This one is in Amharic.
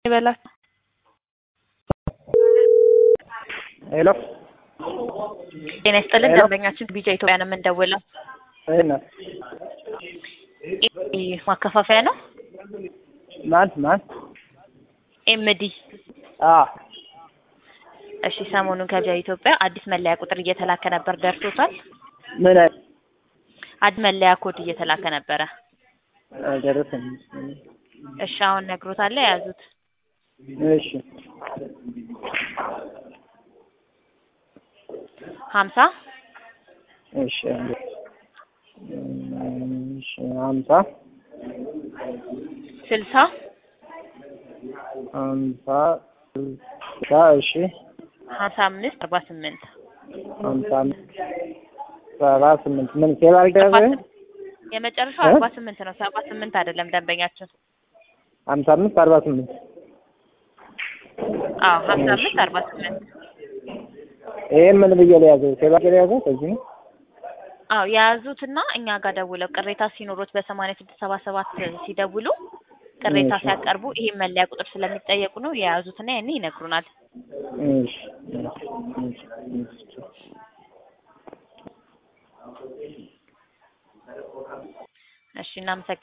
ይበላችሁ። ሄሎ ጤና ይስጥልን። ሄሎ። ደንበኛችን ቢጃ ኢትዮጵያ ነው የምንደውለው። ይሄን ይህ ማከፋፈያ ነው። ማን ማን? ኤምዲ አ እሺ። ሰሞኑን ከቢጃ ኢትዮጵያ አዲስ መለያ ቁጥር እየተላከ ነበር፣ ደርሶታል? ምን አይ አዲስ መለያ ኮድ እየተላከ ነበረ። ደረሰኝ። እሺ፣ አሁን ነግሮታል። የያዙት እሺ ሀምሳ እሺ አንዴ። እሺ ሀምሳ ስልሳ ሀምሳ ስልሳ እሺ ሀምሳ አምስት አርባ ስምንት ሀምሳ አምስት ሰባ ስምንት ምን ሴል አልደረሰ የመጨረሻው እ? አርባ ስምንት ነው። ሰባ ስምንት አይደለም ደንበኛችን። ሀምሳ አምስት አርባ ስምንት አዎ ሀምሳ አምስት አርባ ስምንት ይሄ ምን ብዬ ለያዘው ሴል አድርጌ ለያዘው ከዚህ ነው አዎ የያዙትና እኛ ጋር ደውለው ቅሬታ ሲኖሩት በሰማንያ ስድስት ሰባ ሰባት ሲደውሉ ቅሬታ እሺ። ሲያቀርቡ ይሄን መለያ ቁጥር ስለሚጠየቁ ነው የያዙትና ያኔ ይነግሩናል። እሺ እሺ እሺ እሺ እናመሰግናለን።